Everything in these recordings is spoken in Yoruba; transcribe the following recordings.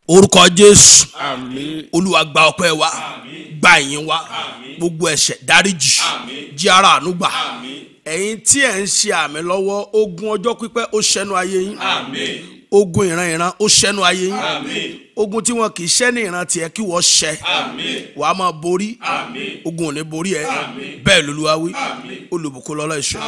orúkọ jésù Àmín. olúwa gba ọpẹ́ wa gba ìyìn wa gbogbo ẹ̀ṣẹ̀ dáríjì jí ara àánú gbà ẹ̀yin tí ẹ ń ṣe àmì lọ́wọ́ ogun ọjọ́ pípẹ́ ó ṣẹnu ayé yín ogun ìran ìran ó ṣẹnu ayé yín ogun tí wọn kì í ṣẹ́ ní ìran tiẹ̀ kí wọ́n ṣẹ wàá máa borí ogun ò ní borí ẹ bẹ́ẹ̀ lolúwa wí olùbùkún lọ́lọ́ ìṣọ́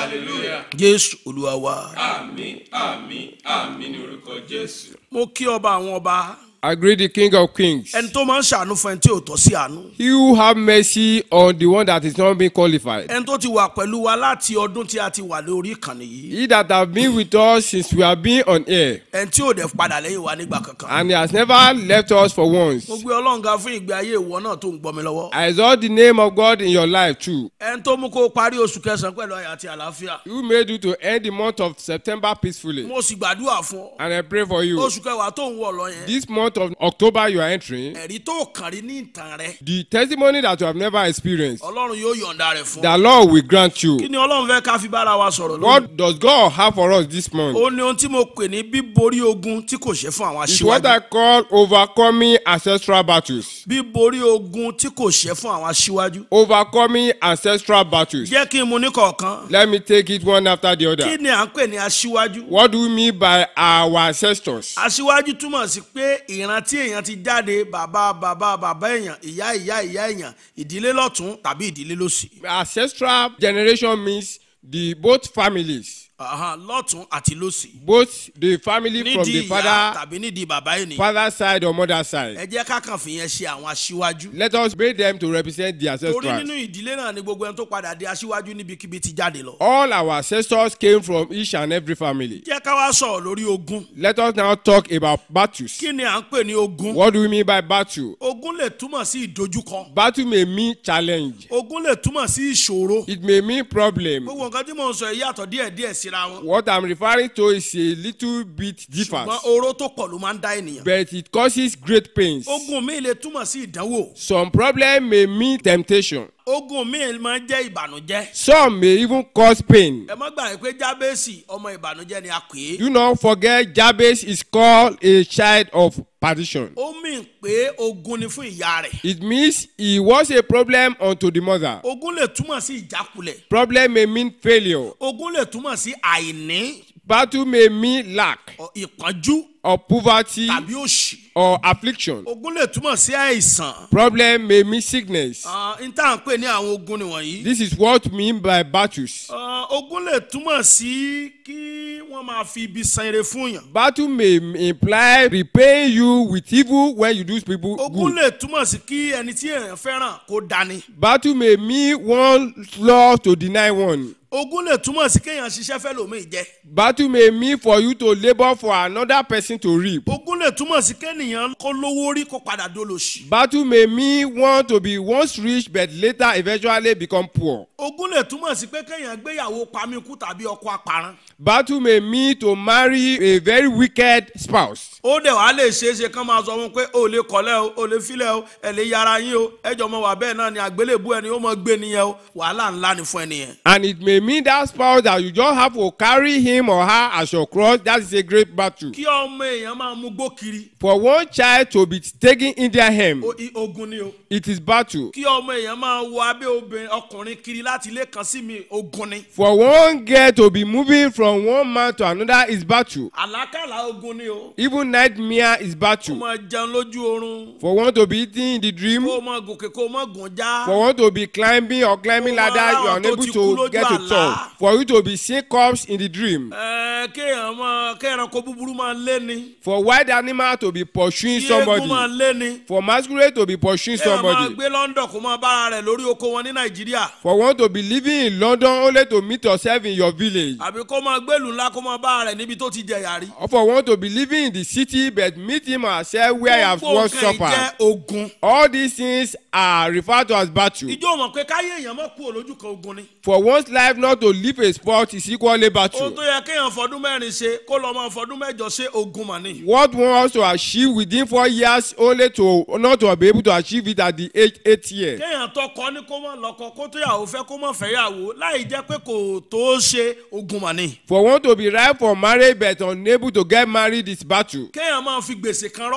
jésù olúwa wa Àmín. Àmín. Àmín ní orúkọ Jésù. mo kí ọba àwọn ọba I greet the King of Kings. ẹni tó máa ń ṣàánú fún ẹni tí ò tọ́ sí àánú He who have mercy on the one that is not being qualified. ẹni tó ti wà pẹ̀lú wa láti ọdún tí a ti wà lórí ìkànnì yìí He that have been with us since we have been on air ẹni tí ò dẹ̀ padà lẹ́yìn wa nígbà kankan and he has never left us for once. mo gbé ọlọ́run ga fún ìgbé ayé ìwọ náà tó ń gbọ́ mi lọ́wọ́ I exalt the name of God in your life too. ẹni tó mú kó o parí oṣù kẹsàn-án pẹ̀lú ayọ̀ àti àlàáfíà Who made you to end the month of September peacefully. mo sì gbàdúrà fún ọ And I pray for you. oṣù kẹwàá tó ń wọ̀ lọ yẹn This month of October you are entering, ẹ̀rí tó kàn rí ní ìtàn rẹ the testimony that you have never experienced, ọlọ́run yóò yọ̀ǹda rẹ̀ fún ọ the Lord will grant you. kí ni ọlọ́run fẹ́ ká fi bára wa sọ̀rọ̀ lónìí What does God have for us this month? ó ní ohun tí mo pè ní bíborí ogun tí kò ṣe fún àwọn It's what I aṣíwájú call overcoming ancestral battles. bíborí ogun tí kò ṣe fún àwọn aṣíwájú Overcoming ancestral battles. jẹ́ kí n mu ní kọ̀ọ̀kan Let me take it one after the kí other. ni à ń pè ní aṣíwájú What do we mean by our ancestors? aṣíwájú túmọ̀ sí pé ìran tí èèyàn ti jáde bàbá bàbá bàbá èèyàn ìyá ìyá ìyá èèyàn ìdílé lọ́tún tàbí ìdílé lósì Ancestral generation means the both families, Ahan, lọ́tún àti lósì both the family from nídìí the ìyá father, tàbí nídìí bàbá ènìyàn father side or mother side. ẹ jẹ́ ká kàn fìyẹn ṣe àwọn aṣíwájú Let us make them to represent the torí ancestors. nínú ìdílé náà ni gbogbo ẹni tó padà di aṣíwájú níbikíbi ti jáde lọ All our ancestors came from each and every family. jẹ́ ká wá sọ̀rọ̀ lórí ogun Let us now talk about battles. kí ni à ń pè ní ogun What do we mean by battle? ogun lè túmọ̀ sí ìdojúkọ Battle may mean challenge. ogun lè túmọ̀ sí ìṣòro It may mean problem. gbogbo nǹkan tí mò ń sọ yìí yàtọ̀ díẹ̀díẹ̀ síra wọn What I'm referring to is a little bit differs, ṣùgbọ́n oró tó pọ̀ ló máa ń dá ènìyàn but it causes great pains. ogun mi lè túmọ̀ sí ìdánwò Some problem may mean temptation. ogun mi máa ń jẹ́ ìbànújẹ́ Some may even cause pain. ẹ má gbàgbé pé jábẹ́sì ọmọ ìbànújẹ́ ni a pè é Do not forget Jabez is called a child of perdition. ó mì pé ogun ni fún ìyá rẹ̀ It means he was a problem unto the mother. ogun lè túmọ̀ sí ìjákulẹ̀ Problem may mean failure. ogun lè túmọ̀ sí àìní Battle may mean lack ọ- ìpọ́njú or poverty tàbí òṣì or affliction. ogun lè túmọ̀ sí àìsàn Problem may mean sickness. Ah, n tá à ń pè ní àwọn ogun nìwọ̀nyí This is what we mean by battles. Ah, ogun lè túmọ̀ sí kí wọ́n máa fi ibi san ire fún yàn Battle may imply repaying you with evil when you do people ogun good. lè túmọ̀ sí kí ẹni tí èèyàn fẹ́ràn kó dání Battle may mean one law to deny one. ogun lè túmọ̀ sí kéèyàn ṣiṣẹ́ fẹ́ lòmíì jẹ́ Battle may mean for you to labour for another person to reap. ogun lè túmọ̀ sí kéèyàn kó lówó rí kó padà dolòṣì Battle may mean one to be once rich but later eventually become poor. ogun lè túmọ̀ sí pé kéèyàn gbéyàwó pamíkú tàbí ọkọ aparán Battle may mean to marry a very wicked spouse. ó dẹ̀ wá lè ṣeé ṣe kán máa sọ fún un pé o lè kọ́lẹ́ o o lè filẹ̀ o ẹ lè yára yín o ẹjọ́ mọ wà bẹ́ẹ̀ náà ni àgbélébú ẹni ó mọ gbé nìyẹn o wàhálà ńlá ni fún ẹnìyẹn. And it may mean that spouse that you just have to carry him or her as your cross. That is a great battle. kí ọmọ èèyàn máa mú gbó kiri For one child to be taken in their hem, o- i- ogun ni o it is battle. kí ọmọ èèyàn máa wọ abẹ́ obìnrin ọkùnrin kiri láti ilé kan sí mi ogun ni For one girl to be moving from one man to another is battle. àlákàlà ogun ni o Even nightmare is kó battle. máa jẹun lójú oorun For one to be eating in the dream, kó máa gòkè kó máa gùn já for one to be climbing or climbing Ó ladder, máa you are láwọn tó unable ti kú to lójú get to àlá. top. For you to be seeing corpse in the dream. Ẹ, kéèyàn máa kéèyàn kó búburú máa lé ni For wild animal to be pursuing kí eégún máa somebody. lé ni For masquerade to be pursuing kéèyàn máa somebody. gbé London kó máa bára rẹ̀ lórí oko wọn ní Nàìjíríà For one to be living in London only to meet yourself in your village. àbí kó máa gbélùú ńlá kó máa bára rẹ̀ níbi tó ti jẹ̀yà rí. Or for one to be living in the city but meet him or herself where he has Gbogbo once nǹkan yìí suffered. jẹ́ ogun. All these things are referred to as battle. ìjọ mọ̀ pé káyé èèyàn mọ̀ kú olójú kan ogun ni. For one's life not to live a sport is equally ohun battle. tó yẹ kéèyàn fọdún mẹ́rin ṣe kó lọ́ máa fọdún mẹ́jọ ṣe ogun mà ní. What one wants to achieve within four years only to not to be able to achieve it at the age eight year. kéèyàn tọkọ ní kó mọ̀ lọ́kọ kó tó yàwó fẹ́ kó mọ̀ fẹ́ yàwó láì jẹ́ pé kò tó ṣe ogun mà ní. For one to be ripe for marriage but unable to get married is battle. kéèyàn máa fi gbèsè kan rọ́ kan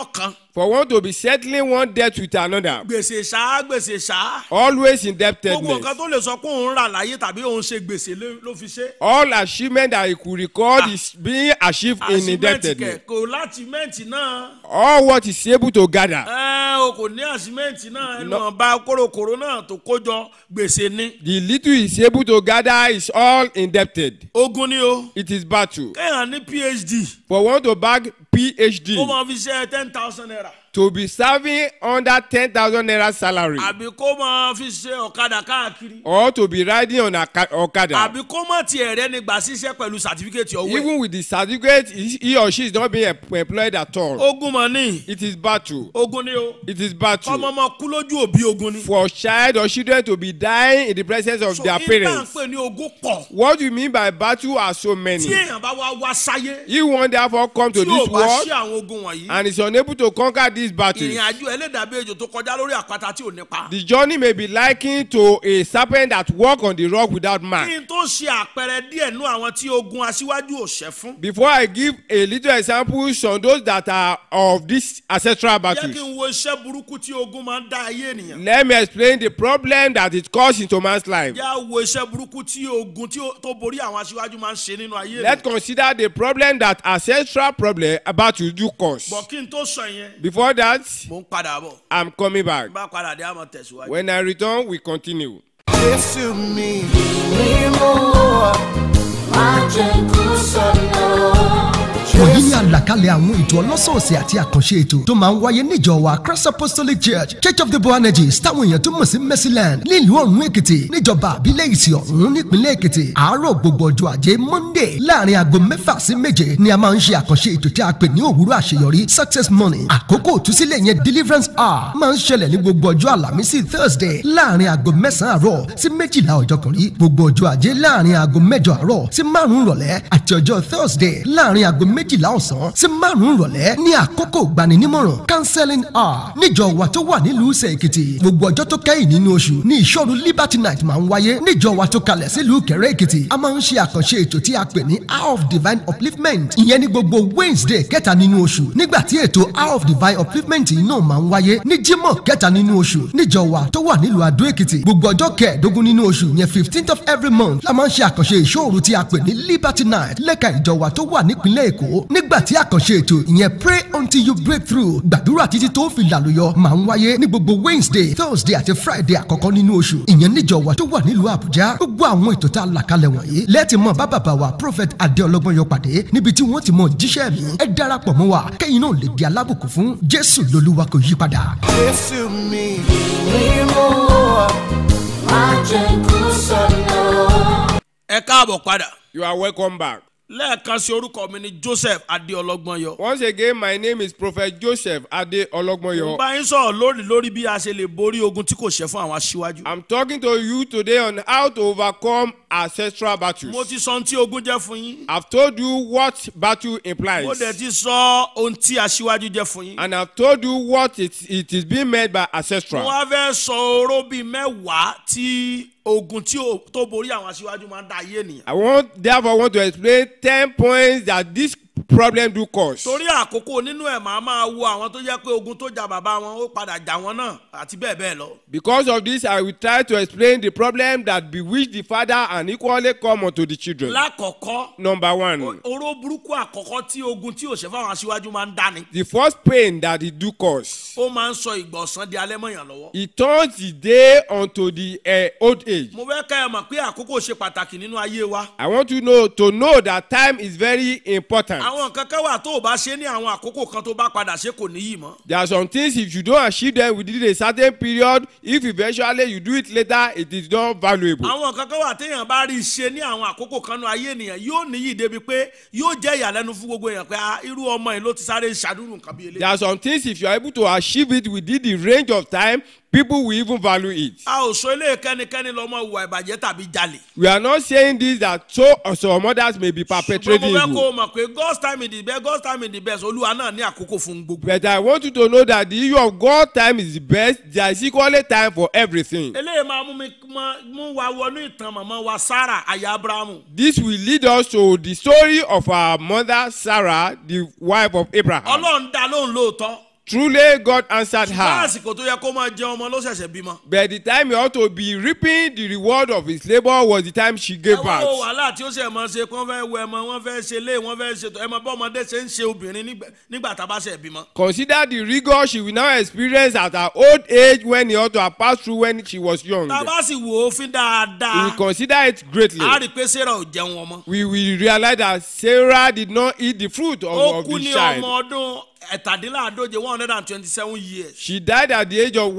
For one to be settling one debt with another, gbèsè ṣá gbèsè ṣá always gbogbo indebtedness. nǹkan tó lè sọ pé òun rà láyé tàbí òun ṣe gbèsè lé- ló fi ṣe. All achievement that he could record is being achieved in àṣìmẹ́ǹtì indebtedness. kẹ̀kọ́ láti mẹ́ǹtì náà All what he's able to gather, ẹ o kò ní àṣìmẹ́ǹtì náà ẹnu ọba kórókòró náà tó kójọ gbèsè ní. the little he's able to gather is all indebted. ogun ni o It is battle. kéèyàn ní phd For one to bag PhD, kó máa fi ṣe ten thousand naira to be serving under ten thousand naira salary, àbí kó máa fi ṣe ọ̀kadà káàkiri or to be riding on a ca- okada. àbí kó má tiẹ̀ rẹ́ nígbà ṣiṣẹ́ pẹ̀lú sàtífíkẹ́tì ọwọ́ ẹ̀. Even with the certificate, he he or she is not being em- employed at all. ogun mọ̀ ní It is battle. ogun ni o It is kọ́mọ battle. ọmọ kú lójú òbí ogun ni. For child or children to be dying in the presence of so their ìtàn parents. pè ní ogun pọ̀ What you mean by battle are so many. tí èèyàn bá wá wá sáyé He won't therefore come to tí ò this bá world ṣí àwọn ogun wọ̀nyí and is unable to conquer these battles. ìrìn àjò ẹlẹ́dàbí ejò tó kọjá lórí àpáta tí ò nípa. The journey may be likened to a serpent that walk on the rock without mark. kí n tó ṣe àpẹẹrẹ díẹ̀ nú àwọn tí ogun aṣíwájú ò ṣẹ́ fún. Before I give a little example on those that are of this ancestral jẹ́ kí battles, n wo iṣẹ́ burúkú tí ogun máa ń dá ayé ènìyàn. let me explain the problem that it caused into man's life. jẹ́ á wo iṣẹ́ burúkú tí ogun tí ó- tó borí àwọn aṣíwájú máa ń ṣe nínú ayé Let's ènìyàn. consider the problem that ancestral problem about to do cause. bọ̀ kí n tó sọ yẹn Before that, mò ń padà bọ̀ I'm coming back. bá padà dé àmọ̀ tẹ̀síwájú. When I return, we continue. Jésù mi. mímú má jẹ́ kú sọ̀nà. wọ̀nyí ni àlàkalẹ̀ àwọn ètò ọlọ́sọ̀ọ̀sẹ̀ àti àkànṣe ètò tó máa ń wáyé níjọ wa christ apostolic church church of the boanerges táwọn èèyàn tó mọ̀ sí mercyland nílùú ọ̀run èkìtì níjọba àbílẹ̀ ìsì ọ̀run nípínlẹ̀ èkìtì àárọ̀ gbogbo ọjọ́ ajé monday láàrin aago mẹ́fà sí méje ni a máa ń ṣe àkànṣe ètò tí a pè ní òwúrọ̀ àṣeyọrí success morning àkókò òtúsílẹ̀ yẹn deliverance hour máa ń ṣẹlẹ̀ ní gbogbo ọjọ́ àlàmísì thursday láàrin aago mẹ́sàn-án àárọ̀ sí méjìlá ọjọ́ kan rí gbogbo ọjọ́ ajé láàrin aago mẹ́jọ àárọ̀ sí márùn-ún rọ̀lẹ́ àti ọjọ́ thursday láàrin aago méjìlá ọ̀sán sí márùn-ún rọ̀lẹ́ ní àkókò gbaninímọ̀ràn counseling hour níjọ wa tó wà nílùú Ìsẹ̀ Èkìtì gbogbo ọjọ́ tó kẹ́yìn nínú oṣù ní ìṣọ́ru liberty night máa ń wáyé níjọ wa tó kalẹ̀ sílùú Kẹ̀rẹ́ Èkìtì a máa ń ṣe àkànṣe ètò tí a pè ní hour of divine upliftment ìyẹn ní gbogbo wednesday kẹta nínú oṣù nígbà tí ètò hour of divine upliftment yìí náà máa ń wáyé ní jímọ̀ kẹta nínú oṣù níjọ wa tó wà nílùú Adó Èkìtì gbogbo ọjọ́ kẹẹ̀ẹ́dógún nínú oṣù yẹn fifteenth of every month la máa ń ṣe àkànṣe ìṣòro tí a pè ní liberty night lẹ́ka ìjọ wa tó wà nípínlẹ̀ Èkó nígbà tí àkànṣe ètò ìyẹn pray until you break through gbàdúrà títí tó fi làlùyọ máa ń wáyé ní gbogbo wednesday thursday àti friday àkọ́kọ́ nínú oṣù ìyẹn níjọ wa tó wà nílùú àbújá gbogbo àwọn ètò tá a là kalẹ̀ wọ̀nyí lẹ́ẹ̀tì mọ̀ bá bàbá wa prophet adéọlọ́gbọ́n yọ pàdé níbi tí wọ́n ti mọ jíṣẹ́ mi ẹ darapọ̀ mọ́ wa kẹ́yìn náà lè di alábùkún fún jésù lolúwa kò yí padà. Jésù mi. mímú má jẹ́ kú sọ̀nà. ẹ káàbọ̀ padà You are welcome back. lẹ́ẹ̀kan sí orúkọ mi ni joseph adéọlọ́gbọ́n yọ. Once again, my name is Prophet Joseph Ade mo Ologmoyo. bá yín sọ̀rọ̀ lórí lórí bí a ṣe lè borí ogun tí kò ṣẹ́ fún àwọn aṣíwájú. I'm talking to you today on how to overcome ancestral battles. mo ti sọ ohun tí ogun jẹ́ fún yín. I've told you what battle implies. mo dẹ̀ ti sọ ohun tí aṣíwájú jẹ́ fún yín. And I've told you what it, it is being meant by mo ancestral. wá fẹ́ sọ oró bíi mẹ́wàá tí ogun tí ó- tó borí àwọn aṣíwájú máa ń dá ayé ènìyàn. I want therefore want to explain ten points that this problem do cause. torí àkókò nínú ẹ̀ máa máa wo àwọn tó jẹ́ pé ogun tó jà bàbá wọn ó padà jà wọn náà àti bẹ́ẹ̀ bẹ́ẹ̀ lọ. Because of this, I will try to explain the problem that bewitch the father and equally come unto the children. lákọ̀ọ́kọ́ Number one, oró burúkú àkọ́kọ́ tí ogun tí òṣèfà àwọn aṣíwájú máa ń dání. the first pain that it do cause. ó máa ń sọ ìgbọ̀nsán di alẹ́ mọ̀yàn lọ́wọ́. It turns the day unto the uh, old age. mo fẹ́ kẹ́ ẹ mọ̀ pé àkókò ṣe pàtàkì nínú ayé wa. I want you know to know that time is very important. àwọn nǹkan kan wà tó o bá ṣe ní àwọn àkókò kan tó bá padà ṣe kò níyì mọ́. There are some things if you don't achieve them within a certain period, if eventually you do it later, it is not valuable. àwọn nǹkan kan wà téèyàn bá rí i ṣe ní àwọn àkókò kan nínú ayé ènìyàn yóò níyì débi pé yóò jẹ́ ìyàlẹ́nu fún gbogbo èèyàn pé ah, irú ọmọ yìí ló ti sáré ṣàdúrù nǹkan bí There eléyìí. are some things if you are able to achieve it within the range of time, people will even value it. a ò sọ ilé kẹ́nikẹ́ni lọ́mọ ìwà ìbàjẹ́ tàbí jalè. We are not saying this that so some others may be ṣùgbọ́n mo perpetrating fẹ́ kó o evil. mọ̀ pé God's time is the best God's time is the best olúwa náà ní àkókò fún gbogbo. But I want you to know that the issue of God time is the best. There is equally time for everything. eléyìí máa mú mi mọ- mú wa wọnú ìtàn màmá wa Sarah aya Abrahamu. This will lead us to the story of our mother Sarah, the wife of Abraham. ọlọ́run dá lóhùn lóòótọ́ Truly, God answered bá her. àsìkò tó yẹ kó máa jẹ ọmọ ló ṣẹ̀ṣẹ̀ bímọ. But the time he ought to be reaping the reward of his labor was the time she gave ẹ wo birth. wàhálà tí ó ṣe máa ṣe pé wọ́n fẹ́ wẹ ẹmọ wọ́n fẹ́ ṣe lé wọ́n fẹ́ ṣe tó ẹ mọ bí ọmọdé ṣe ń ṣe obìnrin nígbà- nígbà tá a bá ṣe bímọ. Consider the rigor she will now experience at her old age when he ought to have passed through when she was young. tá a bá sì wò ó fín We dáadáa will consider it greatly. a rí i pé sarah ò jẹun ọmọ. We will realize that Sarah did not eat the fruit of, ó of kú the ní child. ọmọ ọdún ẹ̀tàdínláàdóje one hundred and twenty-seven years. She died at the age of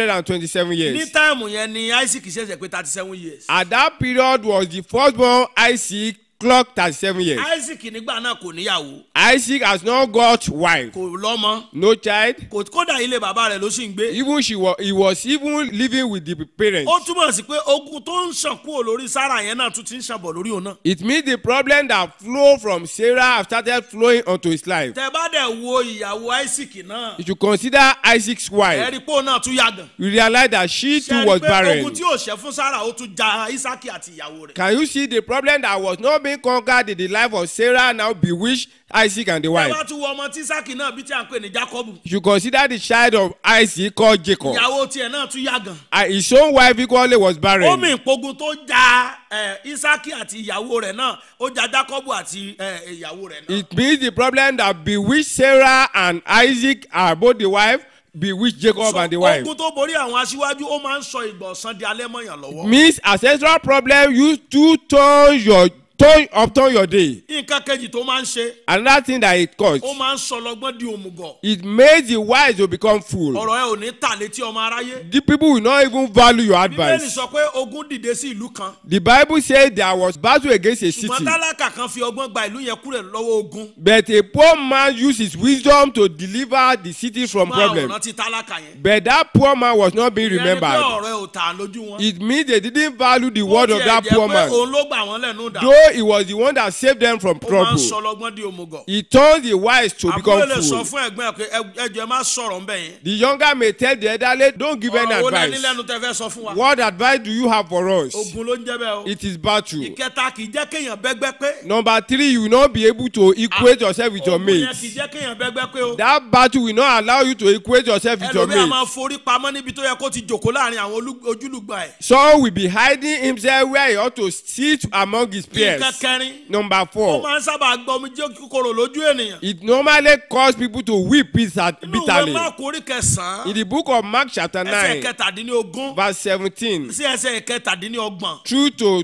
127 ní years. táìmù yẹn ni isaac ṣẹ̀ṣẹ̀ pé thirty-seven years. At that period was the firstborn Isaac clocked 37 years. isaac nígbà náà kò níyàwó Isaac has not got wife, kò lọ́mọ no child. kò kódà ilé bàbá rẹ̀ ló sì ń gbé. Even she was, he was even living with the parents. ó túmọ̀ sí pé ogun tó ń ṣàn kúrò lórí sarah yẹn náà tún ti ń ṣàn bọ̀ lórí òun náà. It means the problem that flow from Sarah have started flowing onto his life. tẹ bá dẹ̀ wo ìyàwó isaac náà You should consider Isaac's ẹ wife. rí i pé òun náà tún yàgàn. You realize that she ṣe too rí was i pé barren. ogun tí ò ṣẹ́ fún sarah ó tún ja isaac àti ìyàwó rẹ̀. Can you see the problem that was not being conquered in the life of Sarah now bewitched Isaac and the ẹ wife? bá tún wo ọmọ tí isaac náà bí tí à ń pè ní jacob You should consider the child of Isaac called Jacob. ìyàwó tiẹ̀ náà tún yàgàn. And his own wife equally was ó barren. mì ìpogun tó ja ẹ, isaac àti ìyàwó rẹ̀ náà ó ja jacob àti ẹ, ìyàwó rẹ̀ náà. It means the problem that bewitched Sarah and Isaac are both the wife, bewitched Jacob So, and the wife. ogun tó borí àwọn aṣíwájú ó máa ń sọ ìgbà ọ̀sán di alẹ́ mọ̀yàn lọ́wọ́. Means ancestral problem you to turn your turn upturn your day. nǹkan kejì tó máa ń ṣe Another thing that it caused. ó máa ń sọ lọ́gbọ́n di òmùgọ̀. It makes the wise to become fool. ọ̀rọ̀ ẹ ò ní tà létí ọmọ aráyé. The people will not even value your bíbélì advice. sọ pé ogun dìde sí ìlú kan. The Bible says there was battle against a ṣùgbọ́n city. tálákà kan fi ọgbọ́n gba ìlú yẹn kúrẹ̀ lọ́wọ́ ogun. But a poor man used his wisdom to deliver the city from máa problem. rántí tálákà yẹn. But that poor man was not being ìyẹn ni pé remembered. ọ̀rọ̀ ẹ ò tà lójú wọn. It means they didn't value the word Ó of tiẹ̀ that jẹ́ poor pé man. òun ló gbà wọ́n lẹ́nu dà. Though he was the one that saved them from ó máa ń trouble. sọ lọ́gbọ́n di òmùgọ̀. He turned the wise to àbúrò become lè sọ fool. fún ẹ̀gbọ́n ẹ̀ pé "Ẹ- ẹjọ́ ẹ má sọ̀rọ̀ ńbẹ̀ yẹn. The younger may tell the elderly, don't give any ọ̀rọ̀ wo lẹ́ni advice. lẹ́nu tẹ́ fẹ́ sọ fún wa. What advice do you have for us? ogun ló ń jẹ́ bẹ́ẹ̀ o. It is battle. ìkẹta kì í jẹ́ kéèyàn bẹ́gbẹ́ pé. Number three, you will not be able to equate yourself with your ogun yẹn mates. kì í jẹ́ kéèyàn bẹ́gbẹ́ pé o. That battle will not allow you to equate yourself with your ẹlòmíà máa mates. forí pamọ́ níbi tó yẹ kó ti jòkó láàrin àwọn olú- ojúlùgbà ẹ̀. Saul will be hiding himself where he ought to sit among his peers. nǹkan kẹrin Number ó four, máa ń sábà gbọ́ omi jẹ́ kíkorò lójú ènìyàn. it normally cause people to weep bitter- inú ìwé bitterly. máàkù orí kẹsàn-án In the book of Mark chapter ẹsẹ̀ 9, kẹtàdínlógún verse 17 sí ẹsẹ̀ kẹtàdínlọ́gbọ̀n. through to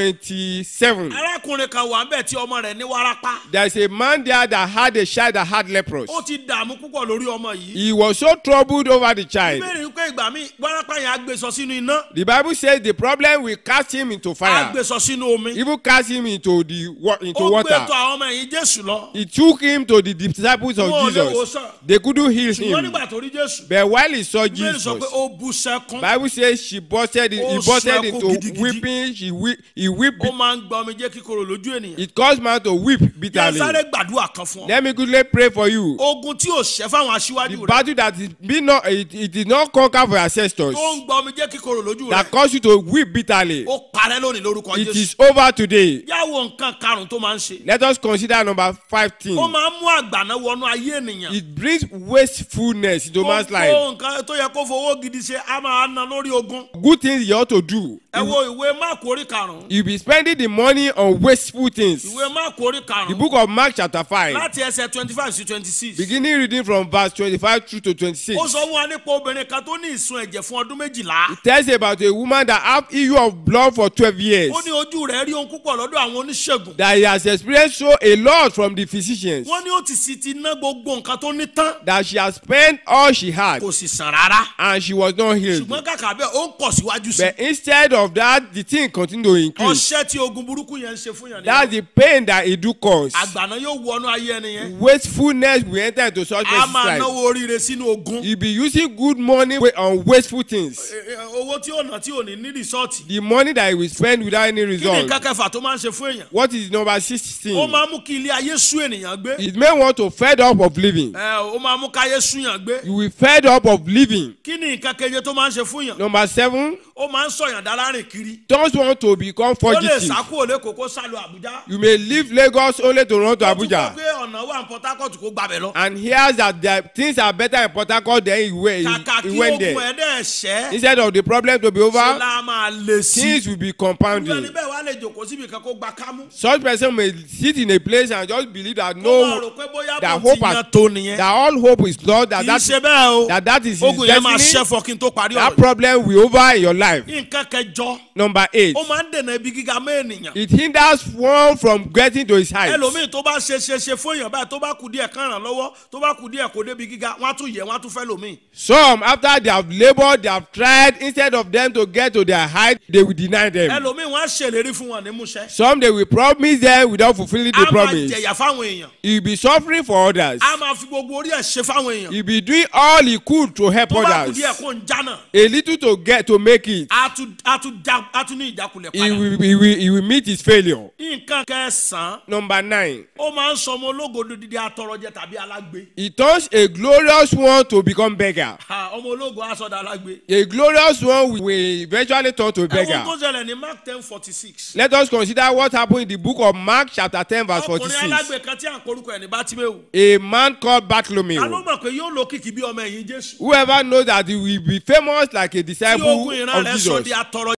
27, arákùnrin kan wà ń bẹ̀ tí ọmọ rẹ̀ ní wárápá. there's a man there that had a child that had leprosy. ó ti dààmú púpọ̀ lórí ọmọ yìí. He was so troubled over the child. bíbélì ń pé ìgbà míì wárápá yẹn á gbé sọ sínú iná The Bible says the problem will cast him into á fire, gbé sọ sínú omi. even cast him into the wa- into ó gbé water. tó àwọn ọmọ ẹ̀yìn jésù lọ. He took him to the disciples of Wọn ò lè wò Jesus. sàn. They couldn't heal ṣùgbọ́n him. nígbà tó rí jésù. But while he saw bíbélì sọ Jesus, pé ó bu sẹ́kún. Bible says she busted, he Ó busted sun ẹkún into gidigidi. weeping. She weep, he wept. ó máa ń gba omi jẹ́ kíkorò lójú ènìyàn. It caused man to weep bí a bitterly. sáré gbàdúrà kan fún ọ. Let me quickly pray for you. ogun tí ò ṣẹ́ fáwọn The aṣíwájú rẹ̀. battle that is be not it, it did not conquer for your ancestors tó ń gba omi jẹ́ kíkorò lójú that rẹ̀. caused you to weep bitterly. ó parẹ́ lónìí lórúkọ It jésù. is over today. yàwó nǹkan karùn-ún tó máa ń ṣe. Let us consider number five thing. ó máa ń mú àgbàná wọnú ayé ènìyàn. It brings wastefulness into man's life. gbogbo nǹkan tó yẹ kó fowó gidi ṣe á máa ná lórí ogun. Good things you ought to do. ẹ wo ìwé máàkù orí karùn-ún. You be spending the money on wasteful things. ìwé máàkù orí The karùn-ún. book of Mark chapter five, láti ẹsẹ̀ twenty five sí twenty six. beginning reading from verse twenty-five through to twenty-six. ó sọ fún wa nípa obìnrin kan tó ní ìsun ẹ̀jẹ̀ fún ọdún méjìlá. tells about a woman that have issue of blood for twelve years. ó ní ojú rẹ̀ rí ohun púpọ̀ lọ́dọ̀ àwọn oníṣègùn. that he has experienced so a lot from the physicians. wọ́n ní ó ti sì ti ná gbogbo nǹkan tó ní tán. that she has spent all she had kò sì sàn rárá. and she was not healed. ṣùgbọ́n kàkà bẹ́ẹ̀ ó ń kọ̀ síwájú sí. but instead of that the thing continue to increase. ọṣẹ́ tí ogun burúkú yẹn ń ṣe fún yàn that's the pain that it do cause. àgbàná yóò wọnú ayé ẹni yẹn. wastefulness will enter into such a person's máa life. náwó oríire sínú ogun. you be using good money wa- on wasteful things. E- e- owó tí ò ná tí ò ní ní rìsọ́ọ̀tì. the money that you will spend without any kí ni result. nǹkan kẹfà tó máa ń ṣe fún èèyàn. what is number ó sixteen. máa ń mú kí ilé ayé sú ènìyàn gbé. it may want to fed up of living. ẹ ó máa mú káyé súyàn gbé. you will fed up of living. kí ni nǹkan keje tó máa ń ṣe fún yàn. number seven ó máa ń sọ̀yàn dára rìn kiri just want to become ó lè fugitive. sá kúrò lẹ́kọ̀ọ́ kó sálọ àbújá You may leave Lagos only to run to ó tún Abuja. gbọ́ pé ọ̀nà wà ní port harcourt kó gbàbẹ̀ lọ and hears that the things are better in Port Harcourt than he, went kàkà he, kí he went ogun there. ẹ̀ dẹ̀ ṣẹ́ Instead of the problem to be ṣe over, la máa lè sí things will be irú ẹni compounding. bẹ́ẹ̀ wá lè jòkó síbi kan kó gba kámú Such person may sit in a place and just believe that kó máa no, rò pé bóyá that bó hope ti has- yan tó nìyẹn that all hope is lost, kì that í that, ṣe bẹ́ẹ̀ o that, that is his ogun yẹn máa destiny. ṣẹ́fọ̀ kí n tó parí That ọ̀rọ̀ problem will over in your life. yìí nǹkan kẹjọ Number eight, ó máa ń dènà ibi gíga mọ́ ènìyàn it hinders one from getting to his height. ẹlòmíì tó bá ṣe ṣe ṣe fún èèyàn báyìí tó bá kù díẹ̀ kán ràn lọ́wọ́ tó bá kù díẹ̀ kó débi gíga wọ́n á tún yẹ wọ́n á tún fẹ́ lòmíì Some, after they have labored, they have tried, instead of them to get to their height, they will deny them. ẹlòmíì wọ́n á ṣèlérí fún wọn ní múṣẹ́ Some, they will promise them without fulfilling the á máa promise. jẹ̀yà fáwọn èèyàn He will be suffering for others. á máa fi gbogbo orí ẹ̀ ṣe fáwọn èèyàn He be doing all he could to help tó bá kù others. díẹ̀ kó ń jánà A little to get to make it. á tún á tún já á tún ní ìjákulẹ̀ He padà will, he will, he will meet his failure. nǹkan kẹsàn-án Number nine. ó máa ń sọmọ ológo dídí atọrọjẹ tàbí alágbe He turns a glorious one to become beggar. Ha, ọmọ ológo aṣọdà alágbe A glorious one will eventually turn to a ẹ̀wọ̀n beggar. tó ṣẹlẹ̀ ní mark ten forty six Let us consider what happened in the book of Mark chapter ten verse ọkùnrin forty-six. alágbe kan tí à ń korúkọ ẹ̀ ní bátímẹ́wò A man called ta ló Bartholomew. mọ̀ pé yóò lo kìkì bí ọmọ ẹ̀yìn jésù Whoever knows that he will be famous like a tí disciple ogun ìran of rẹ̀ sọ Jesus. di atọrọ